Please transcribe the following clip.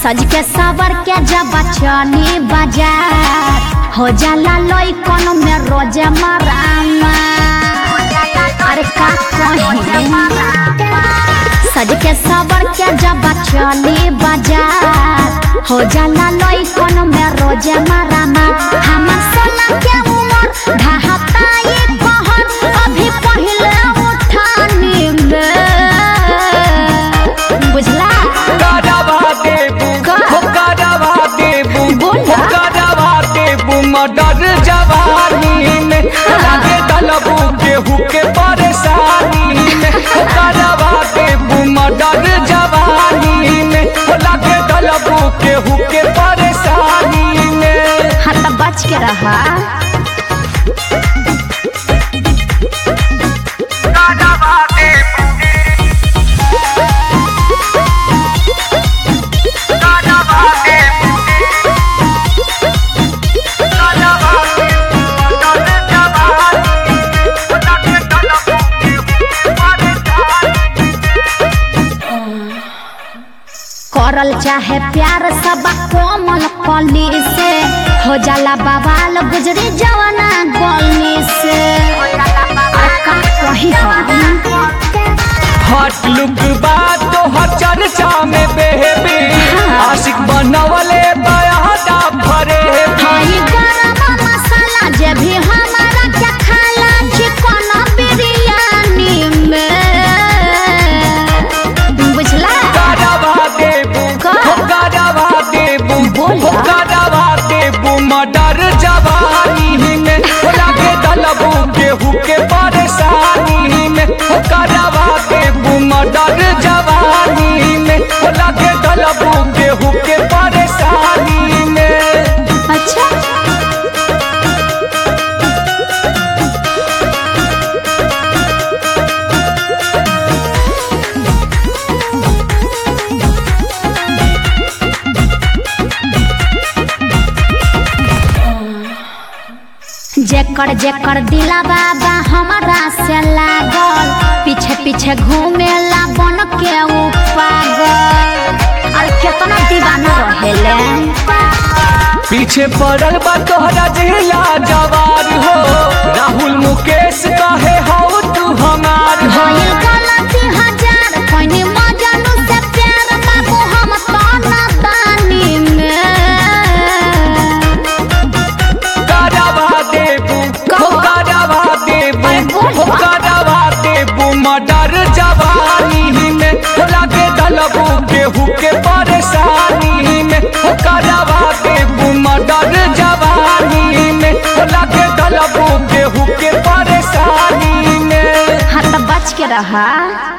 सज के सवर के जब चली बाजार हो जाला लई कोनो में रोजे मरामा अरे का कही सज के सवर के जब चली बाजार हो जाला लई कोनो में रोजे मरामा हमर सोना के उमर ढाहता ये कहर अभी पहिले उठानी में बुझला करवा देबू का? हो करवा देबू बोल हो ना। करवा देबू मर्डर जवानी में लागे दलबू केहू के परेशानी में हो करवा देबू मर्डर जवानी में हो लागे दलबू केहू के परेशानी में हाँ तो बच के रहा करवा देबू करवा देबू करवा देबू मर्डर जवानी हो लागे दलबू केहू के परेशानी करल चाहे प्यार सब कोमल कली से हो जाला बवाल गुजरी जवाना गली से अरे का कही हम हॉट लुक बात तो हर चर्चा में बेबी आशिक बनवले बयादा भरे हई गरम मसाला जे भी हमारा क्या खाला चिकन बिरयानी में बुझला करवा देबू का? हो करवा देबू बोल हो ना। करवा देबू मर्डर जवानी में हो लागे दलबू केहू के परेशानी में हो करवा देबू मर्डर जवानी में हो लागे दलबू केहू के परेशानी में अच्छा जेकर जेकर दिला बाबा हमारा से लागल पीछे पीछे घूमेला बन के ऊ पागल अरे केतना दीवाना रहेले पीछे पड़ल बा तोहरा जिला जवार हो राहुल मुकेश कहे हो तू हमार हो भइल गलती हजार कोइनी मजनू से प्यार बाबू हम तो नादानी में करवा देबू हो करवा देबू अरे बोल हो ना। करवा देबू मर्डर जवानी में हो लागे दलबू केहू के परेशानी में हो करवा देबू मर्डर जवानी में हो लागे दलबू केहू के परेशानी में हाँ तो बच के रहा